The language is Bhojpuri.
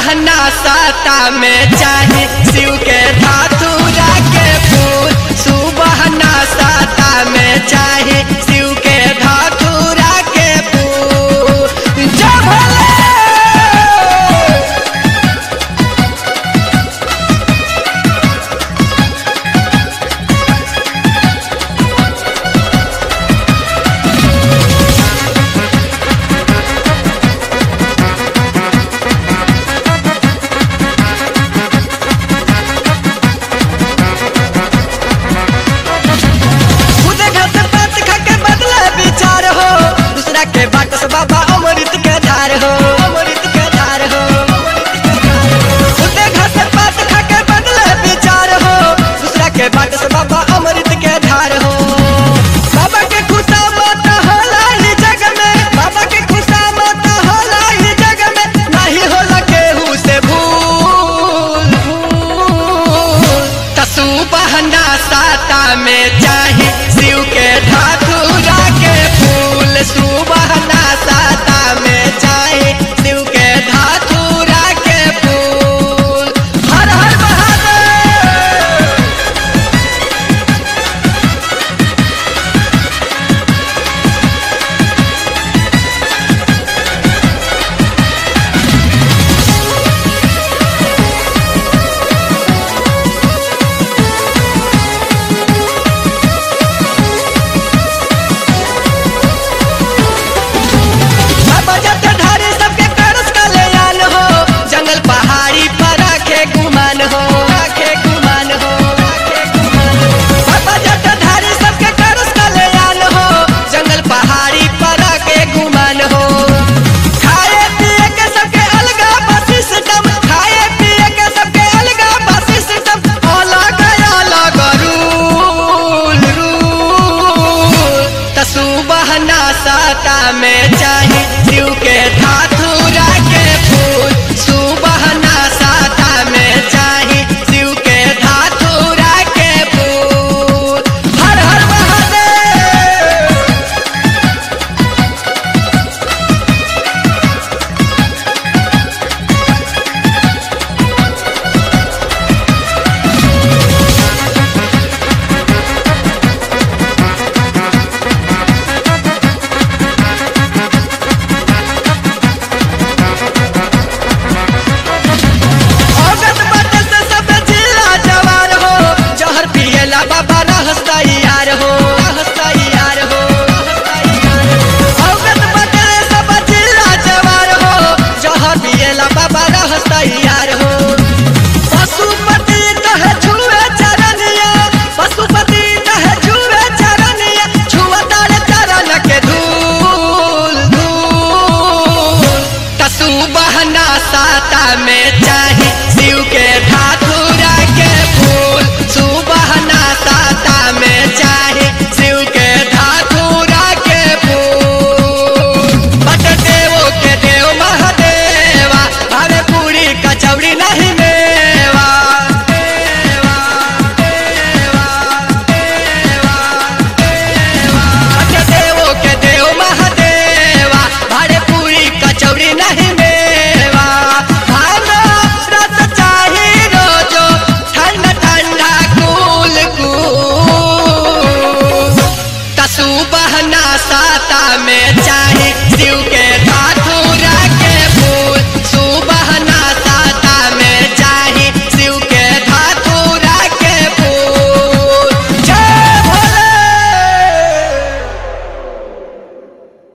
बहना साता में चाहे शिव के धातुरा के फूल सुबहना साता में चाहे शिव के धातुरा के फूल जय भोले खुदे घर से बात खा के बदले विचार हो दूसरा के बाट से बाबा अमृत के धार हो अमृत के धार हो खुदे घर से बात खा के बदले विचार हो दूसरा के बाट से बाबा अमृत के धार हो बाबा के खुशा मत होला ही जग में बाबा के खुशा मत होला ही जग में नहीं होला केहू से भूल भूल तसु बहना साता में चाहे शिव के ठाकुरा के फूल सुबहना साता में चाहे शिव के ठाकुरा के फूल हर हर महादेव बाबा जब धारे सबके करस कल्याण हो जंगल पहाड़ी पर रखे गुमान हो रखे गुमान हो रखे गुमान हो। बाबा जब धारे सबके करस कल्याण हो जंगल पहाड़ी पर रखे गुमान हो खाए पिए के सबके अलगा बस सिस्टम खाए पिए के सबके अलगा बस सिस्टम अलग अलग रूल रूल तसु बहना साता में चाहे शिव के धातुरा के फूल सुबहना साता में चाहे शिव के धातुरा के फूल हर हर महादेव औरत बाटे से सब जिला जवार हो जहर पिएला बाबा रहस्ता यार हो रहस्ता यार हो औरत बाटे से सब जिला जवार हो जहर पिएला बाबा रहस्ता यार हो पशुपति कहे छुए चरनिया पशुपति कहे छुए चरनिया छुआ तारे चरण के धूल धूल तसु बहना साता में चाहे शिव के ठाकुरा के फूल सुबहना साता में चाहे शिव के ठाकुरा के फूल बट देवो के देव महादेवा भावे पूरी कचौड़ी नहीं मेवा देवा देवा देवा देवा बट देवो के देव महादेवा भारे पूरी कचौड़ी नहीं मेवा भानो रस चाही रोजो ठंडा ठंडा कूल कूल तसु बहना साता में चा